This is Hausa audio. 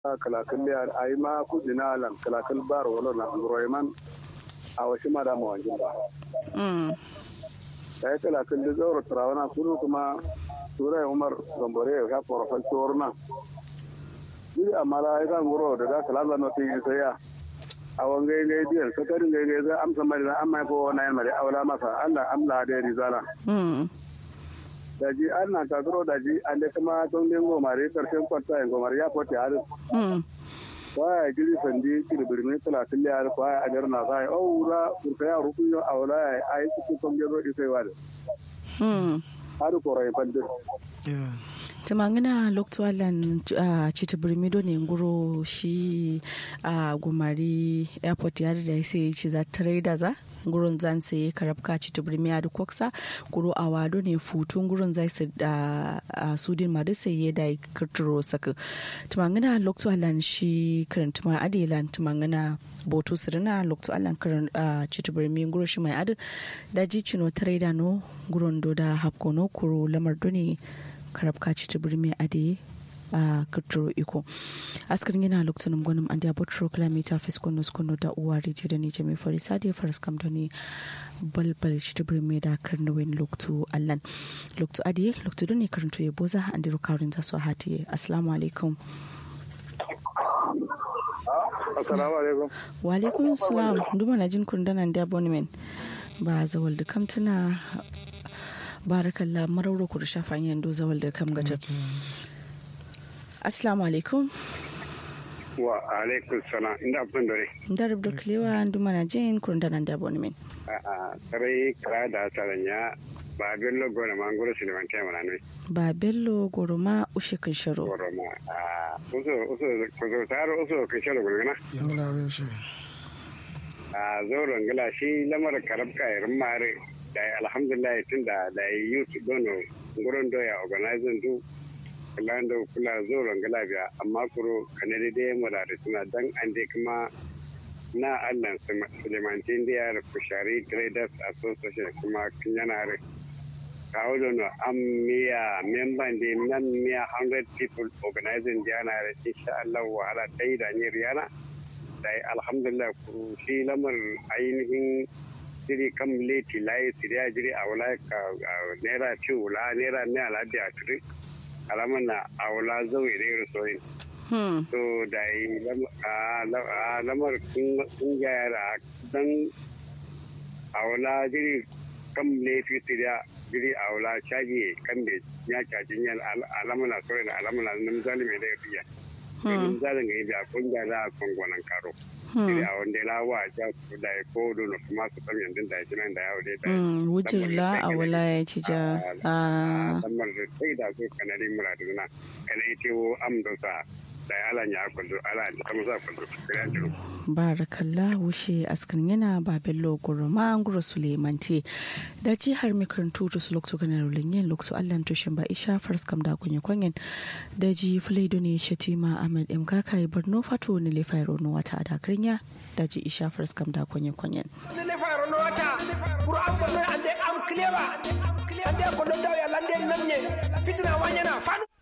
kalakal ya ai ma kudina lan kalakal bar wala na royman a wasu ma da mawanjin ba mm sai kalakal da zaura tarawana kudu kuma turai umar gambare ya porofal torna duk amma la ya kan guro da da kalala no tin sai ya a wangai gai diyan sakarin gai gai za amsa mai da amma ko na yan mare aula masa Allah Allah da rizala mm daji an na kakuro daji an da kuma don din gomare karshen kwanta yin gomare ya fote har mm kwaya giri sandi kiri birni talatin liyar kwaya a jar na zai o wura kurka ya rukun yau a wula ya a yi cikin kan gero isai wa da mm har korai fandin tumangina loktualan uh, chita birmido ne nguro shi a uh, gumari airport ya da sai ci za trader za gurun zan sai karabka chita birmi da koksa guro a wado ne futun gurun zai su da uh, sudin madu sai ya da kirturo saka tumangina loktualan shi karanta ma adelan tumangina boto sirina loktualan karan uh, chita birmi nguro shi mai adu da jicino trader no gurun do da hapkono kuro lamar do ne karabka ci birni a da a kirturo iko askarin yana lokacin gwanin an da botro kilomita fiskono skono da uwa rediyo da nije mai fari sadi faras kam da ne balbal ci birni da karnawin lokacin allan lokacin adiye lokacin da ne karanto ya boza an diro karin za su hatiye assalamu alaikum assalamu alaikum wa alaikum salam duma na jin kundanan da abonement ba zawal da kamtuna barakallah marauro ku da shafan yando zawal da kam gata assalamu alaikum wa alaikum salam inda abin dare da rubda kilewa duma na jin kurun da nan da abonement a sarai kara da saranya ba bello gona ma ngoro su lewan kai mana ne ba bello goroma ushe kan sharo goro ma a uso uso ko zo taro uso kai shalo gona yangla we shi a zoro ngala shi lamar karabka irin mare da alhamdulillah tun da da youth dono nguron doya organizing du kula da kula zoro ngala biya amma kuro kanade dai mu da suna dan an dai kuma na Allah Sulemantin da Kushari Traders Association kuma kinyanare kawo da no am miya memban da nan miya 100 people organizing da yana da insha Allah wahala dai da ni riyana da alhamdulillah ku shi lamar ainihin jiri kam leti layi siriya jiri a wula ka naira ci wula naira ne aladi a turi alaman na a wula zau ire soyin so da yi lamar kun gyara dan a wula jiri kam leti siriya jiri a wula caji kan da ya cajin yan alamana soyin alamana nan zalimi da ya fiya domin zalin ga yadda kun gyara a kwangonan karo iri a wanda la wa ja su da ya ko dono kuma su kam yandun da ya nan da yawo dai da wujir la a wala ya ci ja a lamar da sai da su kanari muradu na kana ite wo am do sa da ya ala nya kundu ala ta kuma sa kundu kira jiro barakalla wushe askan yana ba bello gurma gura sulemanti da jihar mai karantu to su lokto kana rulin yin lokto allan tushin ba isha fars kam da kunye kwanyen da ji fulaido ne shatima ahmed m kaka yi barno fato ne le fairo no wata da krinya da ji isha fars kam da kunye kwanyen ne le fairo no wata buru an barno ande am clever ande ko do daw ya lande namne fitina wanyana fanu